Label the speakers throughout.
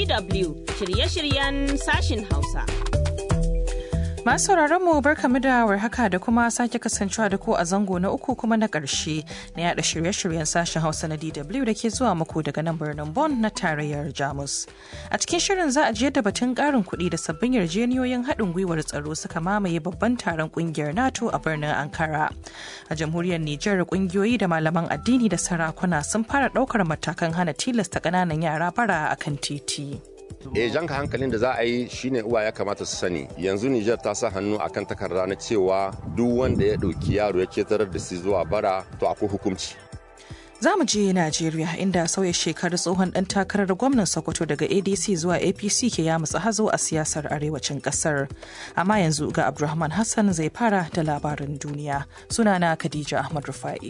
Speaker 1: DW shirye-shiryen sashin Hausa.
Speaker 2: Masu mu barkamu da warhaka da kuma sake kasancewa da ku a zango na uku kuma na ƙarshe na yada shirye-shiryen sashen Hausa na DW da ke zuwa muku daga nan birnin Bonn na tarayyar Jamus. A cikin shirin za a je da batun ƙarin kuɗi da sabbin yarjeniyoyin haɗin gwiwar tsaro suka mamaye babban taron ƙungiyar NATO a birnin Ankara. A jamhuriyar Nijar ƙungiyoyi da malaman addini da sarakuna sun fara ɗaukar matakan hana tilasta ƙananan yara bara a kan titi.
Speaker 3: e janka hankalin da za a yi shine uwa ya kamata su sani yanzu Nijar ta sa hannu akan takarda na cewa duk wanda ya ɗauki yaro ya ketarar da su zuwa bara to akwai hukunci
Speaker 2: Za mu je Najeriya inda sauya shekaru tsohon ɗan takarar gwamnan Sokoto daga ADC zuwa APC ke ya mutsa hazo a siyasar arewacin ƙasar. Amma yanzu ga Abdulrahman Hassan zai fara da labarin duniya. Sunana Khadija Ahmad Rufa'i.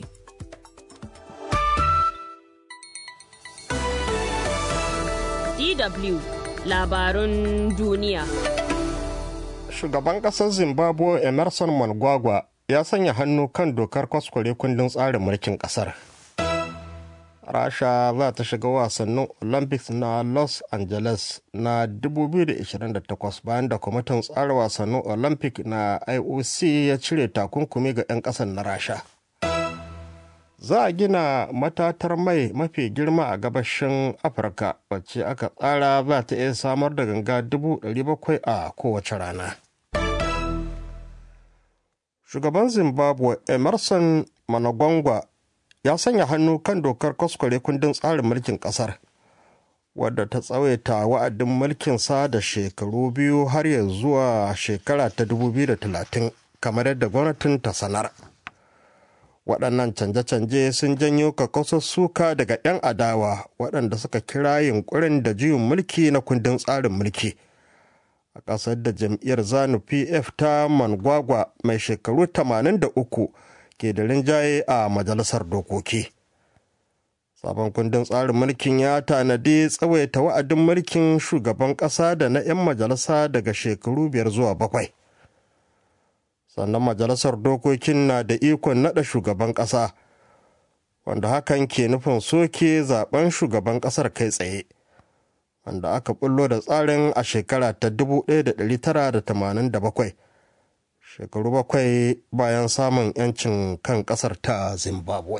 Speaker 1: DW labarun duniya.
Speaker 4: Shugaban ƙasar Zimbabwe Emerson Mnangagwa ya sanya hannu kan dokar kwaskware kundin tsarin mulkin ƙasar. Rasha za ta shiga wasannin Olympics na Los Angeles na 2028 bayan da kwamitin tsara wasannin Olympic na IOC ya cire takunkumi ga 'yan ƙasar na Rasha. za a gina matatar mai mafi girma a gabashin afirka wacce aka tsara za ta iya samar da ganga 700,000 a kowace rana shugaban zimbabwe emerson managwangwa ya sanya hannu kan dokar kwaskware kundin tsarin mulkin kasar wadda ta tsawaita wa'adin mulkinsa da shekaru biyu har ya zuwa shekara ta 2030 kamar yadda gwamnatin ta sanar. waɗannan canje-canje sun janyo kakasar suka daga 'yan adawa waɗanda suka kira yunkurin da juyin mulki na kundin tsarin mulki a ƙasar da jam'iyyar zanu pf ta mangwagwa mai shekaru 83 ke da rinjaye a majalisar dokoki sabon kundin tsarin mulkin ya tanadi tsawaita wa'adin mulkin shugaban ƙasa da na 'yan majalisa daga shekaru biyar zuwa bakwai sannan majalisar dokokin na da ikon naɗa shugaban ƙasa wanda hakan ke nufin soke zaben shugaban ƙasar kai tsaye wanda aka bullo da tsarin a shekara ta 1987 shekaru bakwai bayan samun 'yancin kan ƙasar ta zimbabwe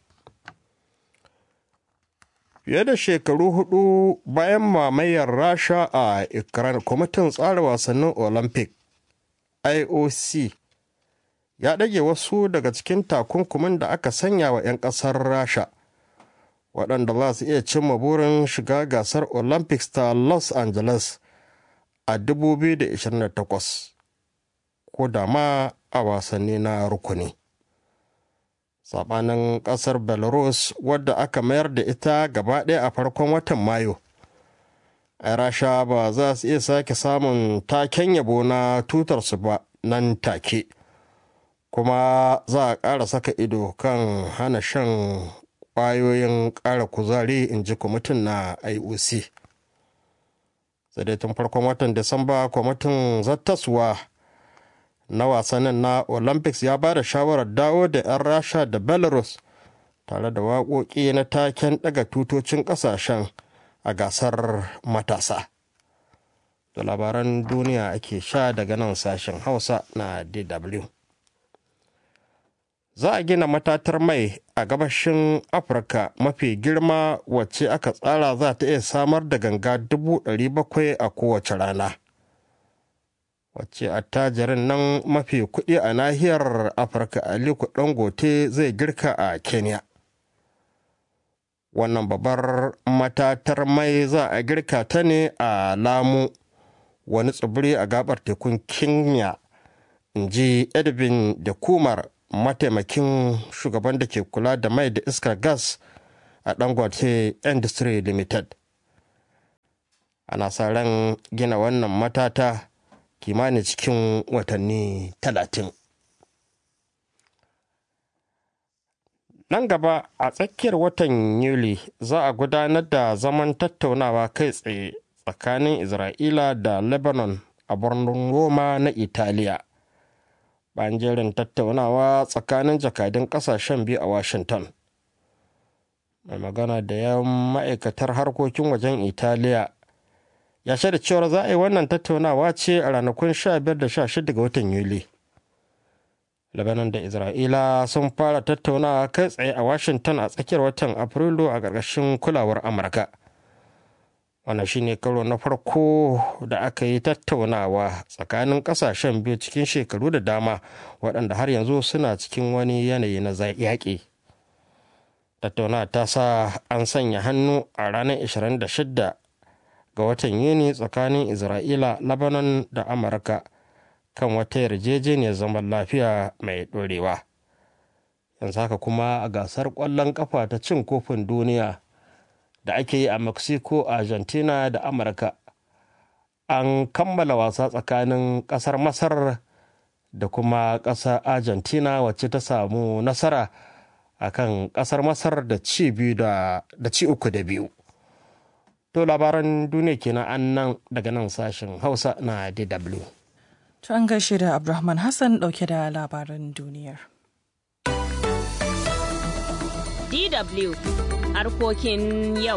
Speaker 4: fiye da shekaru hudu bayan mamayar rasha a ukraine kwamitin tsara wasannin olympic ioc ya ɗage wasu daga cikin takunkumin da aka sanya wa 'yan ƙasar rasha waɗanda za su iya cimma burin shiga gasar olympics ta los angeles a 2028 ko da ma a wasanni na rukuni saɓanin ƙasar belarus wadda aka mayar da ita gaba ɗaya a farkon watan mayu a rasha ba za su iya sake samun taken yabo na tutarsu ba nan take kuma za a ƙara saka ido kan hana shan ƙwayoyin ƙara kuzari in ji kwamitin na ioc sai dai tun farkon watan disamba kwamitin zattaswa na wasannin na olympics ya ba da shawarar dawo da 'yan rasha da belarus tare da waƙoƙi na taken ɗaga tutocin ƙasashen a gasar matasa da labaran duniya ake sha daga nan sashen hausa na dw za a gina matatar mai a gabashin afirka mafi girma wacce aka tsara za ta iya samar da ganga 700,000 a kowace rana wacce attajirin nan mafi kuɗi a nahiyar afirka aliko dangote zai girka a kenya wannan babbar matatar mai za a girka ta ne a lamu wani tsibiri a gabar tekun kenya in ji edwin da kumar mataimakin shugaban da ke kula da mai da iskar gas a dangote industry limited ana sa ran gina wannan matata kimanin cikin watanni talatin nan gaba a tsakiyar watan yuli za a gudanar da zaman tattaunawa kai tsaye tsakanin isra'ila da lebanon a birnin roma na italiya bayan jerin tattaunawa tsakanin jakadun kasashen biyu a washington mai magana da yawan ma'aikatar harkokin wajen italiya ya shaida cewar za a yi wannan tattaunawa ce a ranakun 15 da 16 ga watan yuli Lebanon da Isra'ila sun fara tattaunawa kai tsaye a Washington a tsakiyar watan Afrilu a ƙarƙashin kulawar Amurka. Wannan shi ne karo na farko da aka yi tattaunawa tsakanin ƙasashen biyu cikin shekaru da dama waɗanda har yanzu suna cikin wani yanayi na yaƙi. Tattaunawa ta sa an sanya hannu a ranar 26 ga watan Yuni tsakanin Isra'ila, Lebanon da Amurka. kan wata yarjejeniyar zaman lafiya mai ɗorewa yanzu haka kuma a gasar ƙwallon ƙafa ta cin kofin duniya da ake yi a mexico argentina da amurka an kammala wasa tsakanin ƙasar masar da kuma ƙasar argentina wacce ta samu nasara a kan ƙasar masar da ci biyu da ci uku da biyu to labaran duniya kenan an nan daga nan sashen hausa na dw
Speaker 2: To an gaishe da Abdulrahman Hassan dauke da labaran duniyar.
Speaker 1: DW harkokin yau.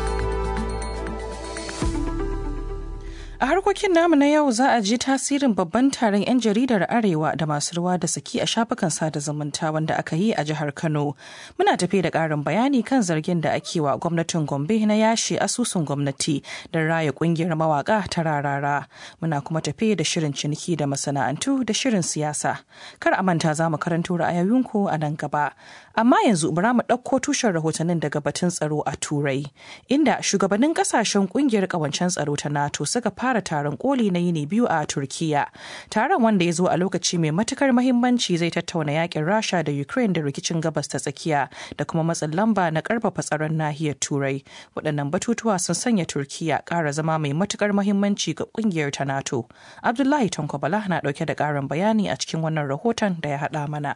Speaker 2: A harkokin namu na yau za a ji tasirin babban taron 'yan jaridar Arewa da masu ruwa da saki a shafukan sada zumunta wanda aka yi a jihar Kano. Muna tafi da ƙarin bayani kan zargin da ake wa gwamnatin Gombe na yashe asusun gwamnati don raya ƙungiyar mawaka ta rarara. Muna kuma tafi da shirin ciniki da masana'antu da shirin siyasa. Kar a manta za mu karanto ra'ayoyinku a nan gaba. Amma yanzu bara mu ɗauko tushen rahotannin daga batun tsaro a Turai, inda shugabannin ƙasashen ƙungiyar ƙawancen tsaro ta NATO suka fara fara taron koli na yini biyu a turkiya taron wanda ya zo a lokaci mai matukar mahimmanci zai tattauna yakin rasha da ukraine da rikicin gabas ta tsakiya da kuma matsin lamba na karfafa tsaron nahiyar turai waɗannan batutuwa sun sanya turkiya ƙara zama mai matukar mahimmanci ga ƙungiyar ta nato abdullahi tankwabala na ɗauke da ƙarin bayani a cikin wannan rahoton da ya haɗa mana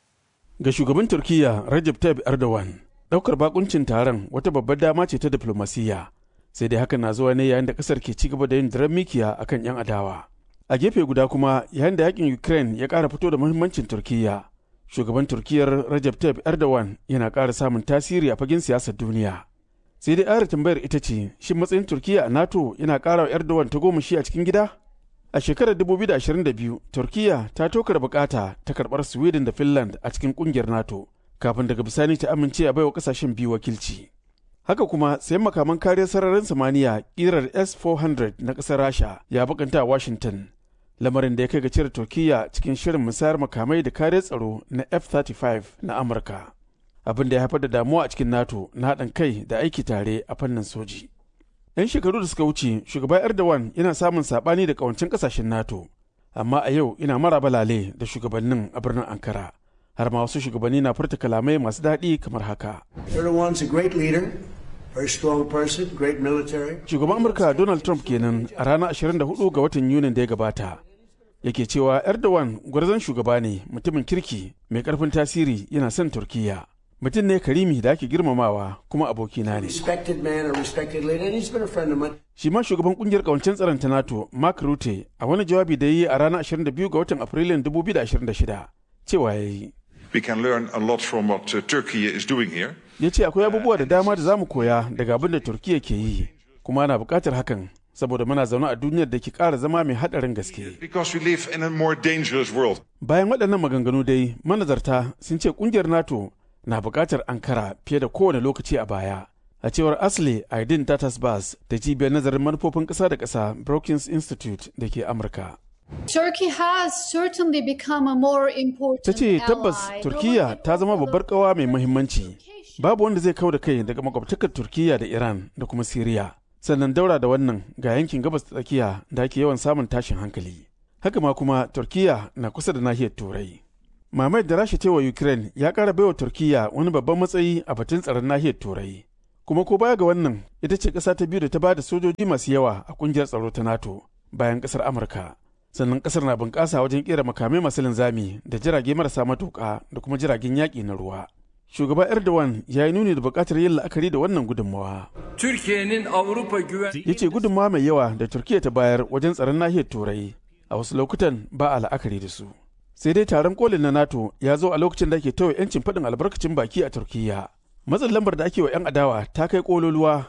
Speaker 5: ga shugaban turkiya rajab tayyip erdogan ɗaukar bakuncin taron wata babbar dama ce ta diflomasiyya sai dai hakan na zuwa ne yayin da kasar ke cigaba da yin daren mikiya akan yan adawa a gefe guda kuma yayin da yakin ukraine ya kara fito da muhimmancin turkiya shugaban turkiyar rajab tayyip erdogan yana kara samun tasiri a fagen siyasar duniya sai dai ayar tambayar ita ce shin matsayin turkiya a nato yana kara wa erdogan ta goma shi a cikin gida a shekarar 2022 turkiya ta tokar bukata ta karbar sweden da finland a cikin kungiyar nato kafin daga bisani ta amince a baiwa kasashen biyu wakilci haka kuma sayan makaman kariyar sararin samaniya kirar s-400 na ƙasar rasha ya bakanta a washington lamarin da ya kai ga cire turkiya cikin shirin musayar makamai da kariyar tsaro na f-35 na amurka abin da ya haifar da damuwa a cikin nato na haɗin kai da aiki tare a fannin soji yan shekaru da suka wuce shugaba erdogan yana samun saɓani da ƙawancin ƙasashen nato amma a yau ina mara balale da shugabannin a birnin ankara har ma wasu shugabanni na furta kalamai masu daɗi kamar haka.
Speaker 6: Erdogan's a great leader, very strong person, great military.
Speaker 5: Shugaban Amurka Donald Trump kenan a ranar 24 ga watan Yunin da ya gabata. Yake cewa Erdogan gwarzon shugaba ne mutumin kirki mai karfin tasiri yana son Turkiyya. Mutum ne karimi da ake girmamawa kuma abokina ne.
Speaker 6: Respected man, a respected leader, and he's been a friend of mine.
Speaker 5: Shi ma shugaban kungiyar kawancen tsaron ta NATO, Mark Rutte, a wani jawabi da ya yi a ranar 22 ga watan Afrilun 2026, cewa ya yi.
Speaker 7: We can learn a lot from what uh, Turkey is doing here.
Speaker 5: ya ce akwai abubuwa da dama da za mu koya daga abin da turkiya ke yi kuma ana buƙatar hakan saboda muna zaune a duniyar da ke ƙara zama mai haɗarin gaske
Speaker 7: Because we live in a more dangerous world.
Speaker 5: bayan waɗannan maganganu dai manazarta sun ce ƙungiyar nato na buƙatar ankara fiye da kowane lokaci a baya a cewar asli aidin tatasbas da cibiyar nazarin manufofin ƙasa da ƙasa brookings institute da ke amurka
Speaker 8: Turkey has certainly become a more important
Speaker 5: ta ce tabbas
Speaker 8: ally,
Speaker 5: turkiya
Speaker 8: not
Speaker 5: ta zama
Speaker 8: only
Speaker 5: babbar kawa mai muhimmanci babu wanda zai kau da kai daga makwabtakar turkiya da iran da kuma siriya sannan daura da wannan ga yankin gabas ta tsakiya da ake yawan samun tashin hankali haka ma kuma turkiya na kusa da nahiyar turai mamayar da rasha wa ukraine ya kara baiwa turkiya wani babban matsayi a batun tsaron nahiyar turai kuma ko baya ga wannan ita ce ƙasa ta biyu da ta ba da sojoji masu yawa a kungiyar tsaro ta nato bayan ƙasar amurka sannan ƙasar na bunƙasa wajen ƙera makamai masu linzami da jirage marasa matuƙa da kuma jiragen yaƙi na ruwa shugaba erdogan ya yi nuni da buƙatar yin la'akari da wannan gudunmawa
Speaker 9: Türkiye'nin Avrupa güven
Speaker 5: ya ce gudunmawa mai yawa da turkiya ta bayar wajen tsaron nahiyar turai a wasu lokutan ba a la'akari da su sai dai taron kolin na nato ya zo a lokacin da ake tawaye 'yancin faɗin albarkacin baki a turkiya matsin lambar da ake wa 'yan adawa ta kai kololuwa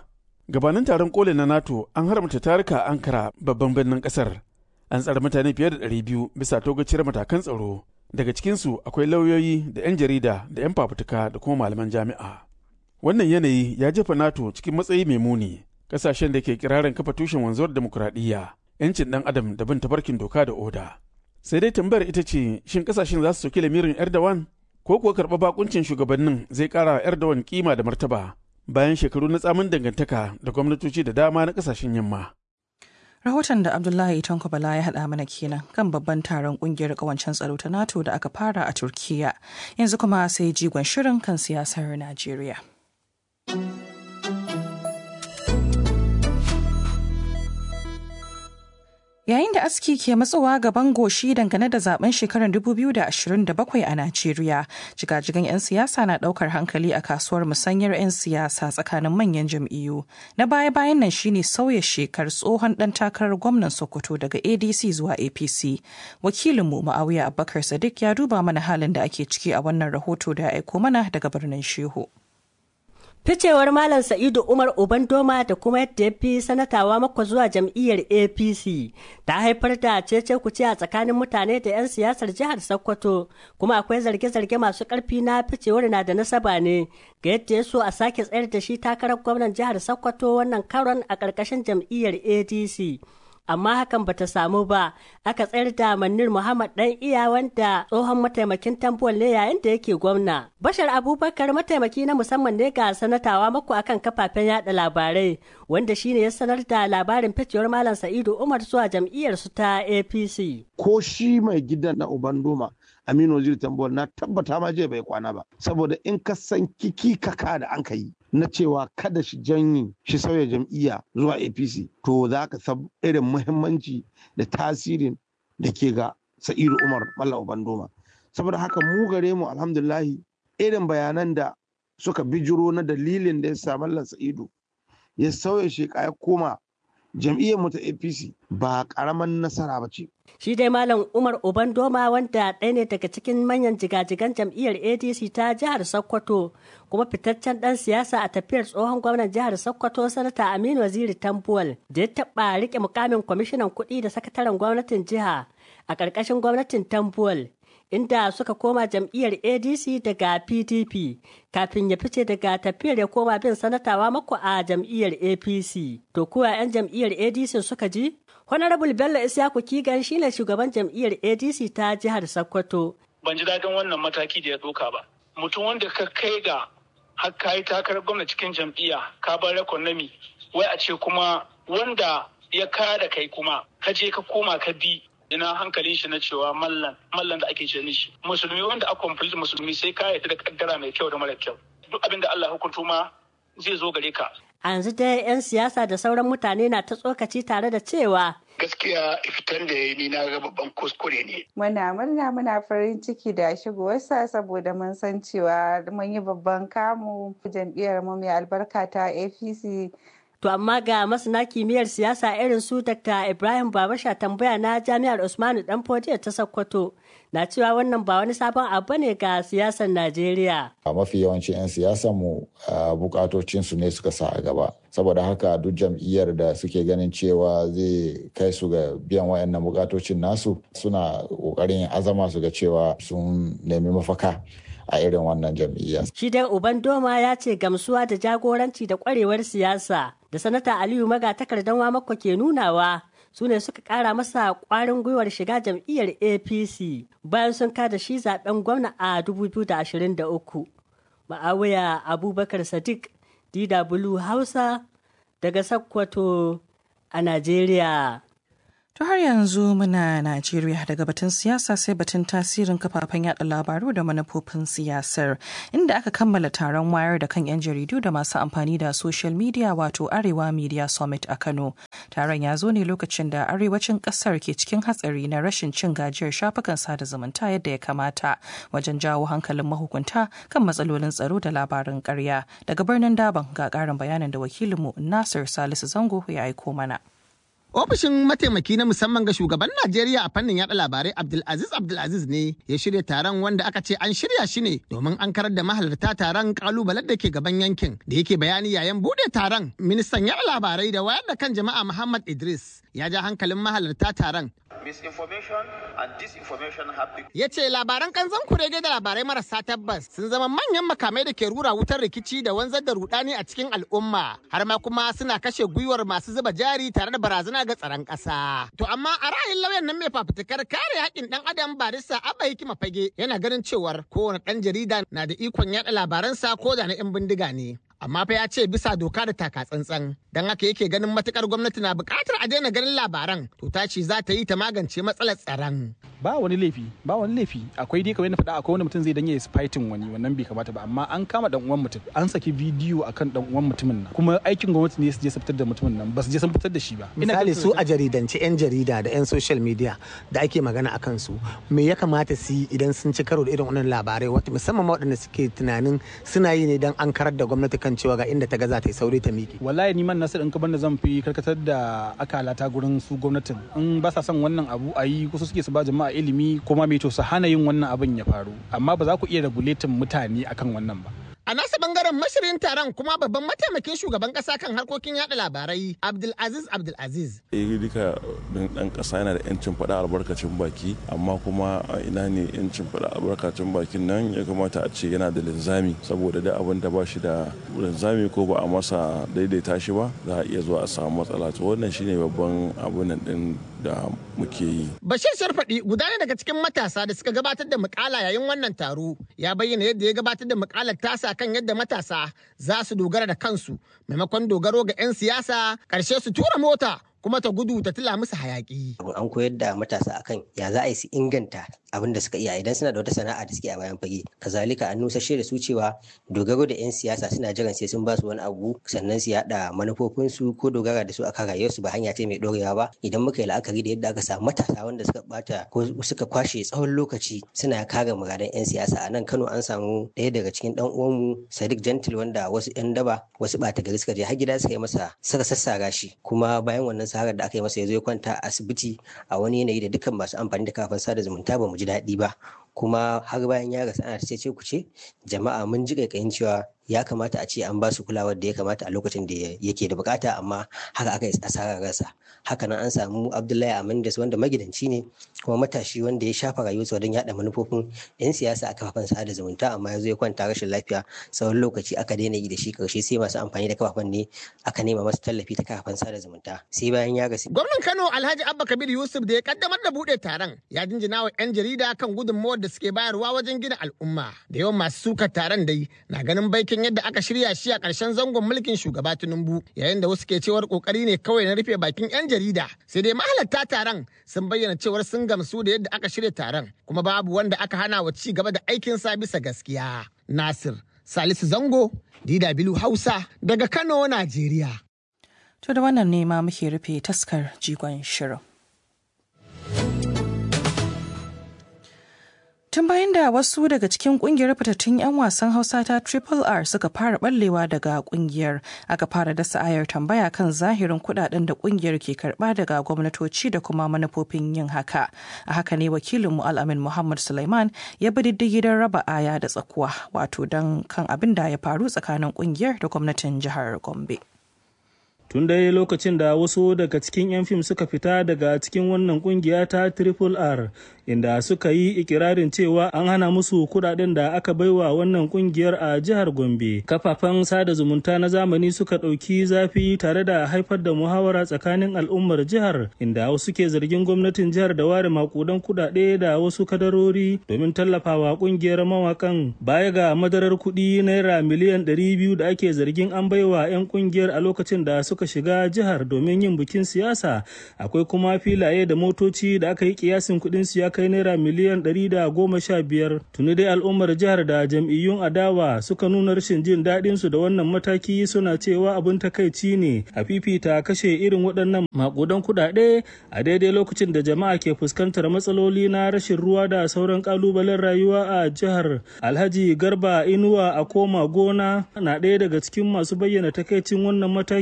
Speaker 5: gabanin taron koli na nato an haramta tarika ankara babban birnin kasar an tsare mutane fiye da 200 bisa togaciyar matakan tsaro daga cikinsu akwai lauyoyi da 'yan jarida da 'yan fafutuka da kuma malaman jami'a wannan yanayi ya jefa nato cikin matsayi mai muni kasashen da ke kirarin kafa tushen wanzuwar demokuraɗiyya 'yancin ɗan adam da bin tabarkin doka da oda sai dai tambayar ita ce shin kasashen za su soki lamirin erdogan ko kuwa karɓa bakuncin shugabannin zai ƙara wa erdogan kima da martaba bayan shekaru na tsamin dangantaka da gwamnatoci da dama na kasashen yamma
Speaker 2: Rahoton da Abdullahi Tanko Bala ya haɗa mana kenan kan babban taron ƙungiyar ƙawancen tsaro ta NATO da aka fara a Turkiya. Yanzu kuma sai jigon shirin kan siyasar Najeriya. Yayin da aski ke matsowa gaban goshi dangane da zaben shekarar 2027 a Najeriya, jigajigan 'yan siyasa na daukar hankali a kasuwar musanyar 'yan siyasa tsakanin manyan jam'iyyu. Na baya-bayan nan shine sauya shekar tsohon dan takarar gwamnan Sokoto daga ADC zuwa APC. Wakilinmu Ma'awiya Abubakar Sadiq ya duba mana halin da ake ciki a wannan rahoto da ya aiko mana daga birnin Shehu.
Speaker 10: Ficewar Malam Sa'idu Umar Obandoma da kuma yadda ya fi sanatawa mako zuwa jam'iyyar APC ta haifar da cece kuce a tsakanin mutane da 'yan siyasar jihar Sokoto kuma akwai zarge-zarge masu ƙarfi na ficewar na da nasaba ne ga yadda ya so a sake tsayar da shi takarar gwamnan jihar Sokoto wannan karon a ƙarƙashin jam'iyyar ADC. amma hakan bata samu ba aka tsayar da manir muhammad dan iya wanda tsohon mataimakin tambuwal ne yayin da yake gwamna bashar abubakar mataimaki na musamman ne ga sanatawa mako akan kafafen yada labarai wanda shine ya sanar da labarin ficewar malam sa'idu umar zuwa jam'iyyar su ta apc
Speaker 11: ko shi mai gidan na ubandoma aminu waziri tambuwal na tabbata ma je bai kwana ba saboda in ka san kiki kaka da an ka yi na cewa kada shi janyi shi sauya jam'iyya zuwa apc to za ka san irin muhimmanci da tasirin da ke ga sa'idu umar malla ubandoma saboda haka mu gare mu alhamdulahi irin bayanan da suka bijiro na dalilin da ya sa mallan sa'idu ya sauya sheka ya koma jam'iyyar mu ta apc ba karaman nasara ba ce
Speaker 10: shi dai malam umar obandoma wanda ɗaya ne daga cikin manyan jigajigan jam'iyyar adc ta jihar sokoto kuma fitaccen ɗan siyasa a tafiyar tsohon gwamnan jihar sokoto sanata aminu waziri tambuwal da ya taɓa rike mukamin kwamishinan kuɗi da sakataren gwamnatin jiha a ƙarƙashin gwamnatin tambuwal inda suka koma jam'iyyar adc daga pdp kafin ya fice daga tafiyar ya koma bin sanatawa mako a jam'iyyar apc to kuwa 'yan jam'iyyar adc suka ji honorable bello isyaku kigan shine shugaban jam'iyyar adc ta jihar sokoto
Speaker 12: ban ji daɗin wannan mataki da ya ɗauka ba mutum wanda ka kai ga har ka yi takarar gwamna cikin jam'iyya ka bar economy wai a ce kuma wanda ya kada kai kuma ka je ka koma ka bi ina hankalin shi na cewa mallan mallan da ake ce mishi musulmi wanda a complete musulmi sai ka yarda da kaddara mai kyau da mara kyau duk abin da Allah hukunto ma zai zo gare ka
Speaker 10: a yanzu dai 'yan siyasa da sauran mutane na ta tsokaci tare da cewa
Speaker 13: gaskiya fitan da ya ni na ga babban kuskure ne.
Speaker 14: Muna murna muna farin ciki da shigowarsa saboda mun san cewa mun yi babban kamu jam'iyyar mu mai albarka ta APC
Speaker 10: To amma ga masana kimiyyar siyasa irin su Dr. Ibrahim Babasha tambaya na Jami'ar Usmanu Danfodiyo ta Sokoto na cewa wannan ba wani sabon abu ne ga siyasar Najeriya.
Speaker 15: A mafi yawancin 'yan siyasar mu bukatocinsu ne suka sa a gaba. Saboda haka duk jam'iyyar da suke ganin cewa zai kai su ga biyan wayannan bukatocin nasu suna kokarin azama su ga cewa sun nemi mafaka. a irin wannan jam'iyya.
Speaker 10: Shi dai Uban Doma ya ce gamsuwa da jagoranci da kwarewar siyasa da sanata Aliyu Maga takardan mako ke nunawa su ne suka kara masa kwarin gwiwar shiga jam'iyyar APC bayan sun kada shi zaben gwamna a 2023. Ma'awiya Abubakar Sadiq DW Hausa daga Sokoto a Najeriya.
Speaker 2: To har yanzu muna Najeriya daga batun siyasa sai batun tasirin kafafen yada labaru da manufofin siyasar inda aka kammala taron wayar da kan 'yan jaridu da masu amfani da social media wato Arewa Media Summit a Kano. Taron ya zo ne lokacin da arewacin kasar ke cikin hatsari na rashin cin gajiyar shafukan sada zumunta yadda ya kamata wajen jawo hankalin mahukunta kan matsalolin tsaro da labarin karya. Daga birnin Daban ga ƙarin bayanin da wakilinmu Nasir Salisu Zango ya aiko mana.
Speaker 16: Ofishin mataimaki na musamman ga shugaban Najeriya a fannin yada labarai Abdulaziz Abdulaziz ne ya shirya taron wanda aka ce an shirya shi ne domin an karar da mahalarta taron kalubalen da ke gaban yankin da yake bayani yayin bude taron ministan yada labarai da wayar da kan jama'a Muhammad Idris ya ja hankalin mahalarta taron
Speaker 17: misinformation and disinformation have become
Speaker 16: ya ce labaran kanzan kurege da labarai marasa tabbas sun zama manyan makamai da ke rura wutar rikici da wanzar da rudani a cikin al'umma har ma kuma suna kashe gwiwar masu zuba jari tare da barazana ga tsaron ƙasa. To amma a ra'ayin lauyan nan mai fafutukar kare haƙƙin ɗan adam barista Abba Hikima Fage yana ganin cewar kowane ɗan jarida na da ikon yaɗa labaransa ko da na 'yan bindiga ne. amma fa ya ce bisa doka da taka tsantsan don haka yake ganin matukar gwamnati na buƙatar a daina ganin labaran to ta ce za ta yi ta magance matsalar tsaron.
Speaker 18: ba wani laifi ba wani laifi akwai dai kamar na faɗa akwai wani mutum zai danye fighting wani wannan bai kamata ba amma an kama dan uwan mutum an saki bidiyo akan dan uwan mutumin nan kuma aikin gwamnati ne su je su fitar da mutumin nan ba su je sun fitar da shi ba
Speaker 16: misali su a jaridance yan jarida da yan social media da ake magana akan su me ya kamata su yi idan sun ci karo da irin wannan labarai wata musamman waɗanda suke tunanin suna yi ne dan an karar da gwamnati kan cewa ga inda ta ga za ta yi sauri ta miƙe.
Speaker 18: Wallahi ni man nasu in ka banda zan fi karkatar da akalata gurin su gwamnatin in ba sa son wannan abu a yi kusa suke su ba jama'a ilimi kuma mai to su hana yin wannan abin ya faru amma ba za ku iya regulatin mutane akan wannan ba.
Speaker 16: A nasa bangaren mashirin taron kuma babban mataimakin shugaban kasa kan harkokin yada labarai Abdulaziz Abdulaziz.
Speaker 19: Eh duka dan kasa yana da yancin faɗa albarkacin baki amma kuma a ina ne yancin faɗa albarkacin bakin nan ya kamata a ce yana da linzami saboda da abin da ba shi da linzami ko ba a masa daidaita shi ba za a iya zuwa a samu matsala to wannan shine babban abun nan din da muke yi.
Speaker 16: Bashir Sharfaɗi guda ne daga cikin matasa da suka gabatar da mukala yayin wannan taro ya bayyana yadda ya gabatar da mukalar tasa kan yadda matasa za su dogara da kansu maimakon dogaro ga 'yan siyasa ƙarshe su tura mota kuma ta gudu ta tila musu hayaki.
Speaker 20: An koyar da matasa akan ya za a yi su inganta abin da suka iya idan suna da wata sana'a da suke a bayan fage. Kazalika an nusashe da su cewa dogaro da 'yan siyasa suna jiran sai sun ba su wani abu sannan su yaɗa manufofinsu ko dogara da su akan rayuwarsu ba hanya ce mai ɗorewa ba. Idan muka yi la'akari da yadda aka samu matasa wanda suka bata ko suka kwashe tsawon lokaci suna kare muradan 'yan siyasa a nan Kano an samu ɗaya daga cikin ɗan uwanmu Sadiq Gentil wanda wasu 'yan daba wasu ɓata gari suka je har gida suka yi masa suka sassara shi kuma bayan wannan sarar da aka yi masa ya zo ya kwanta a asibiti a wani yanayi da dukkan masu amfani da kafin sada zumunta ba mu ji daɗi ba kuma har bayan ya rasu ana ce ku ce jama'a mun ji kaikayin cewa ya kamata a ce an ba su kulawar da ya kamata a lokacin da yake da bukata amma haka aka yi asarar rasa haka nan an samu abdullahi amindas wanda magidanci ne kuma matashi wanda ya shafa rayuwarsa don yada manufofin yan siyasa a kafafen sada zumunta amma ya zo ya kwanta rashin lafiya tsawon lokaci aka daina yi da shi karshe sai masu amfani da kafafen ne aka nema masa tallafi ta kafafen sada zumunta sai bayan ya rasu.
Speaker 16: gwamnan kano alhaji abba kabir yusuf da ya kaddamar da buɗe taron ya jinjina wa yan jarida kan gudunmawar da suke bayarwa wajen gina al'umma da yawan masu sukar taron dai na ganin baikin yadda aka shirya shi a ƙarshen zangon mulkin shugaba Tinubu yayin da wasu ke cewar kokari ne kawai na rufe bakin 'yan jarida sai dai mahalarta taron sun bayyana cewar sun gamsu da yadda aka shirya taron kuma babu wanda aka hana wa ci gaba da aikinsa bisa gaskiya. Nasir Salisu Zango DW Hausa daga Kano, Najeriya.
Speaker 2: To da wannan ne ma muke rufe taskar jigon shirin. Tun bayan da wasu daga cikin kungiyar fitattun 'yan wasan Hausa ta Triple R suka fara ballewa daga kungiyar aka fara dasa ayar tambaya kan zahirin kudaden da kungiyar ke karba daga gwamnatoci da kuma manufofin yin haka. A haka ne wakilin Al'amin Muhammad Sulaiman ya bi diddigi don raba aya da tsakuwa wato don kan abin da ya faru tsakanin kungiyar da gwamnatin jihar Gombe.
Speaker 21: tun dai lokacin da wasu daga cikin 'yan fim suka fita daga cikin wannan kungiya ta triple r inda suka yi ikirarin cewa an hana musu kudaden da aka baiwa wannan kungiyar a jihar gombe kafafen sada zumunta na zamani suka ɗauki zafi tare da haifar da muhawara tsakanin al'ummar jihar inda wasu ke zargin gwamnatin jihar da ware makudan kudade da wasu kadarori domin tallafawa kungiyar mawakan baya ga madarar kuɗi naira miliyan 200 da ake zargin an baiwa 'yan kungiyar a lokacin da suka suka shiga jihar domin yin bikin siyasa akwai kuma filaye da motoci da aka yi kiyasin kudin su ya kai naira miliyan ɗari da goma sha biyar tuni dai al'ummar jihar da jam'iyyun adawa suka nuna rashin jin daɗin su da wannan mataki suna cewa abin takaici ne a fifita kashe irin waɗannan makudan kuɗaɗe a daidai lokacin da jama'a ke fuskantar matsaloli na rashin ruwa da sauran kalubalen rayuwa a jihar alhaji garba inuwa a koma gona na ɗaya daga cikin masu bayyana takaicin wannan mataki na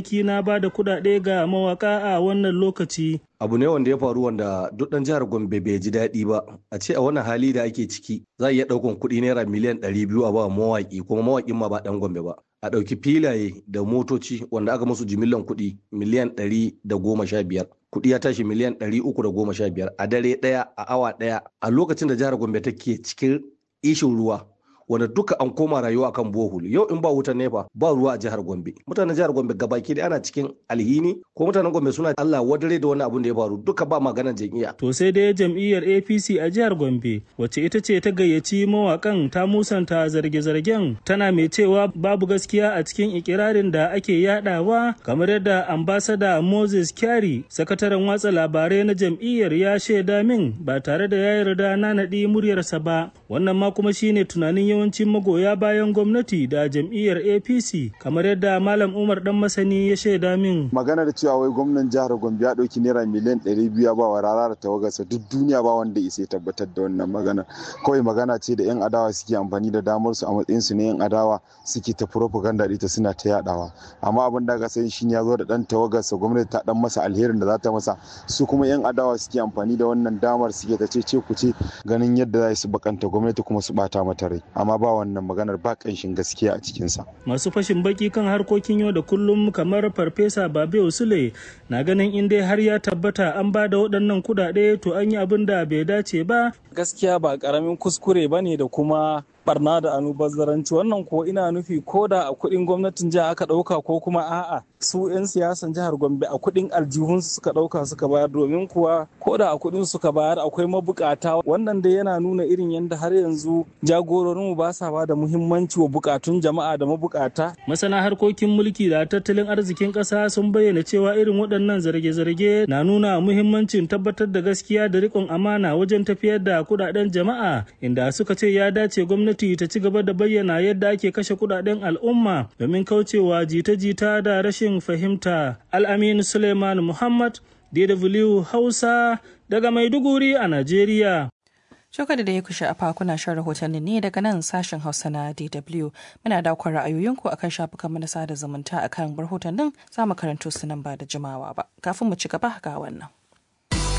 Speaker 21: ba da kuɗaɗe ga mawaka a wannan lokaci.
Speaker 3: abu ne wanda ya faru wanda duk ɗan jihar gombe bai ji daɗi ba a ce a wannan hali da ake ciki za a iya ɗaukan kuɗi naira miliyan ɗari biyu a ba mawaƙi kuma mawaƙin ma ba ɗan gombe ba a ɗauki filaye da motoci wanda aka musu jimillan kuɗi miliyan ɗari da goma sha biyar kuɗi ya tashi miliyan ɗari uku da goma sha biyar a dare ɗaya a awa ɗaya a lokacin da jihar gombe take cikin ishin ruwa wanda duka an koma rayuwa kan bohol yau in ba wutar nefa ba ruwa a jihar gombe mutanen jihar gombe gabaki da ana cikin alhini ko mutanen gombe suna allah wadare da wani abun da ya faru duka ba maganar jam'iyya
Speaker 21: to sai dai jam'iyyar apc a jihar gombe wacce ita ce ta gayyaci mawakan ta musanta zarge-zargen tana mai cewa babu gaskiya a cikin ikirarin da ake yadawa kamar yadda ambasada moses kyari sakataren watsa labarai na jam'iyyar ya shaida min ba tare da ya yarda na naɗi muryarsa ba wannan ma kuma shine tunanin yawancin magoya bayan gwamnati da jam'iyyar apc kamar yadda malam umar dan masani ya shaida min
Speaker 22: magana da cewa wai gwamnan jihar gombe ya ɗauki naira miliyan ɗari biyu ba wa rara da tawagarsa duk duniya ba wanda isa tabbatar da wannan magana kawai magana ce da yan adawa suke amfani da damar su a matsayin su na yan adawa suke ta propaganda ita suna ta yadawa amma abin da aka sani shine ya zo da dan tawagarsa gwamnati ta dan masa alherin da za ta masa su kuma yan adawa suke amfani da wannan damar suke ta ce ku ce ganin yadda za su bakanta gwamnati kuma su bata mata rai amma ba wannan maganar ba kanshin gaskiya a cikinsa.
Speaker 21: Masu fashin baki kan harkokin yau da kullum kamar Farfesa Babe Usule na ganin in dai har ya tabbata an ba da waɗannan kuɗaɗe to an yi abin da bai dace ba.
Speaker 23: Gaskiya ba ƙaramin kuskure ba ne da kuma barna da anubazzaranci wannan ko ina nufi ko da a kuɗin gwamnatin jiha aka ɗauka ko kuma a'a su 'yan siyasan jihar gombe a kuɗin aljihunsu suka ɗauka suka bayar domin kuwa ko da a kuɗin suka bayar akwai mabukata wannan dai yana nuna irin yadda har yanzu jagororinmu ba sa ba da muhimmanci wa bukatun jama'a da mabukata.
Speaker 21: masana harkokin mulki da tattalin arzikin ƙasa sun bayyana cewa irin waɗannan zarge-zarge na nuna muhimmancin tabbatar da gaskiya da riƙon amana wajen tafiyar da kuɗaɗen jama'a inda suka ce ya dace gwamnati gwamnati ta ci gaba da bayyana yadda ake kashe kudaden al'umma domin kaucewa jita-jita da rashin fahimta. Al'amin Suleiman Muhammad, DW Hausa, daga Maiduguri a Najeriya.
Speaker 2: Shoka da ya kushe afa kuna shan rahotanni ne daga nan sashen Hausa na DW. Muna daukar ra'ayoyinku akan shafukan na sada zumunta akan rahotannin za mu karanto su nan ba da jimawa ba. Kafin mu ci gaba ga wannan.